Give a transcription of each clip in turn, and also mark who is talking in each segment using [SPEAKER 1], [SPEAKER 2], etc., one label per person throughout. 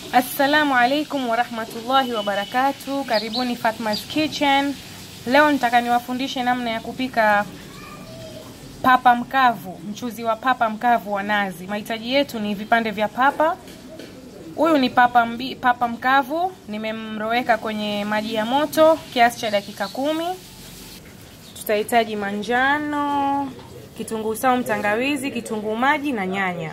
[SPEAKER 1] Assalamu alaikum warahmatullahi wabarakatu, karibuni Fatma's Kitchen. Leo nitaka niwafundishe namna ya kupika papa mkavu, mchuzi wa papa mkavu wa nazi. Mahitaji yetu ni vipande vya papa. Huyu ni papa, mbi, papa mkavu, nimemroweka kwenye maji ya moto kiasi cha dakika kumi. Tutahitaji manjano, kitunguu saumu, tangawizi, kitunguu maji na nyanya.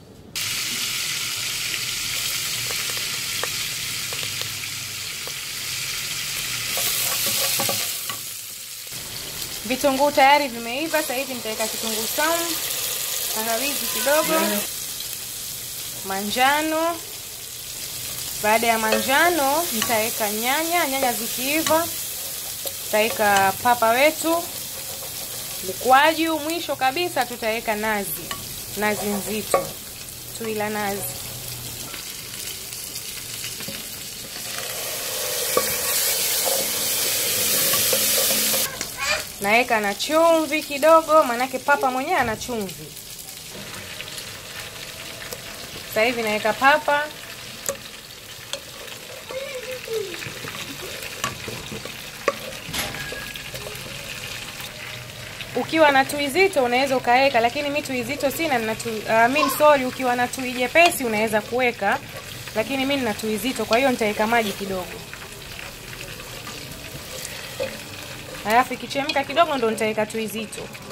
[SPEAKER 1] Vitunguu tayari vimeiva. Sasa hivi nitaweka kitunguu saumu, tangawizi kidogo, manjano. Baada ya manjano, nitaweka nyanya. Nyanya zikiiva, tutaweka papa wetu, mkwaju. Mwisho kabisa, tutaweka nazi, nazi nzito, tui la nazi. Naweka na chumvi kidogo, maanake papa mwenyewe ana chumvi. Sasa hivi naweka papa, ukiwa na tui zito unaweza ukaweka, lakini mi tui zito sina na tui, uh, mi sorry, ukiwa na tui jepesi unaweza kuweka, lakini mi nina tui zito, kwa hiyo nitaweka maji kidogo Alafu ikichemka kidogo ndo nitaweka tui zito.